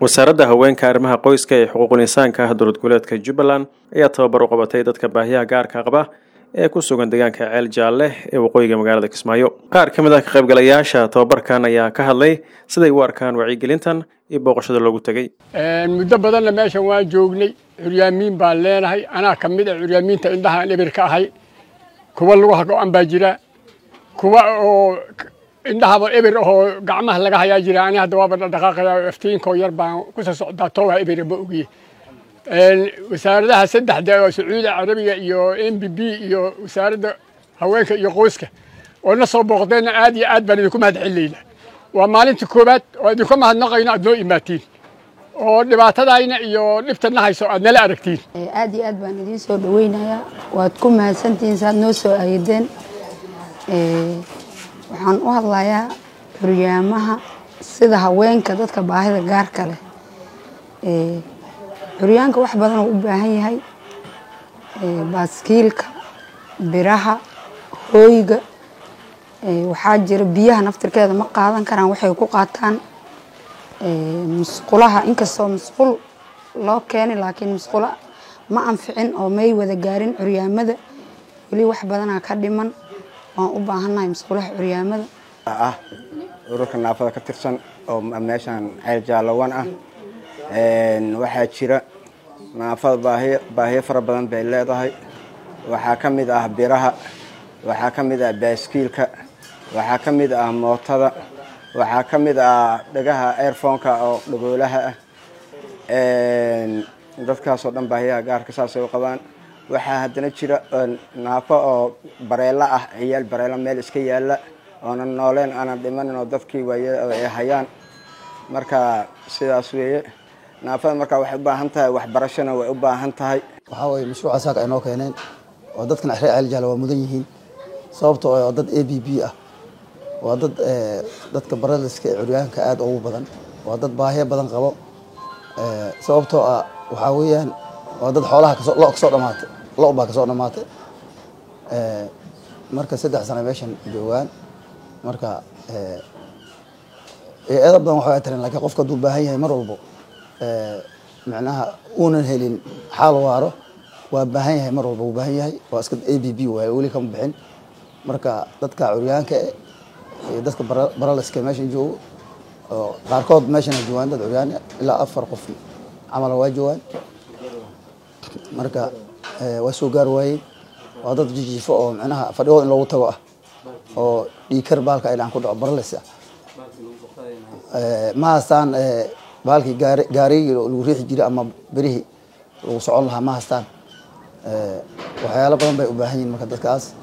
wasaaradda haweenka arrimaha qoyska ee xuquuqul insaanka ah dowlad goboleedka jubbaland ayaa tababar u qabatay dadka baahiyaha gaarka qaba ee ku sugan deegaanka ceel jaalle ee waqooyiga magaalada kismaayo qaar ka mid ah ka qaybgalayaasha tababarkan ayaa ka hadlay siday u arkaan wacyigelintan iyo booqashada loogu tegey muddo badanna meeshan waan joognay curyaamiin baan leenahay anaa ka mid a curyaamiinta indhahaan ebir ka ahay kuwa lugaha go-an baa jira kuwa oo indhahaba ebir ahoo gacmaha laga hayaa jira ani hadda waaba dhaqaaqaya iftiinkoo yar baan kusoo socdaa towaa ebir ma ogiye wasaaradaha saddexda oo sacuudi carabiga iyo m b b iyo wasaaradda haweenka iyo qoyska oo na soo booqdeenna aad iyo aad baan idinku mahad celinayna waa maalinta koowaad oo idinka mahadnaqayno aad noo imaatiin oo dhibaatadayna iyo dhibtana hayso aad nala aragtiin aad iyo aad baan idiin soo dhaweynayaa waad ku mahadsantihiin saad noo soo ayadeen waxaan u hadlayaa curyaamaha sida haweenka dadka baahida gaarka leh curyaanka wax badan oo u baahan yahay baaskiilka biraha hooyga waxaa jira biyaha naftirkeeda ma qaadan karaan waxay ku qaataan musqulaha inkastoo musqul loo keenay laakiin musqulo ma anficin oo may wada gaarin curyaamada weli wax badanaa ka dhiman waan u baahannahay musqulaha curyaamada ah ururka naafada ka tirsan oo meeshaan ceel jaalawan ah waxaa jira naafada baahiy baahiyo fara badan bay leedahay waxaa ka mid ah biraha waxaa ka mid ah baaskiilka waxaa ka mid ah mootada waxaa ka mid ah dhagaha airfonka oo dhagoolaha ah dadkaasoo dhan baahiyaha gaarka saasay u qabaan waxaa haddana jira naafo oo bareelo ah ciyaal bareelo meel iska yaalla oonan nooleen aanan dhimanin oo dadkii waay ay hayaan marka sidaas weeye naafada markaa waxay u baahan tahay waxbarashona way u baahan tahay waxaa weye mashruuca saaka ay noo keeneen oo dadkan reer ceel jaala waa mudan yihiin sababtoo oo dad a b b ah waa dad dadka baraliska ee curyaanka aada ugu badan waa dad baahiyo badan qabo sababtoo ah waxaa weeyaan waa dad xoolaha kasoo lo kasoo dhamaatay lo baa kasoo dhamaatay marka saddex sano meeshan joogaan marka eeda badan waxay tarin lakiin qofka hadduu baahan yahay mar walbo micnaha uunan helin xaal waaro waa baahan yahay mar walba wuu baahan yahay waa iska a b b waay weli kama bixin marka dadka curyaanka iyo dadka baraliska meeshan joogo oo qaarkood meeshana joogaan dad curyaan ilaa afar qof camala waa joogaan marka waa soo gaar waayeen waa dad jijiifo oo micnaha fadhigood in loogu tago ah oo dhiikar baalka ay dhacan ku dhaco baralis ah ma haystaan baalkii gaari gaarigii lagu riixi jiray ama berihii lagu socon lahaa ma haystaan waxyaalo badan bay u baahan yihin marka dadkaas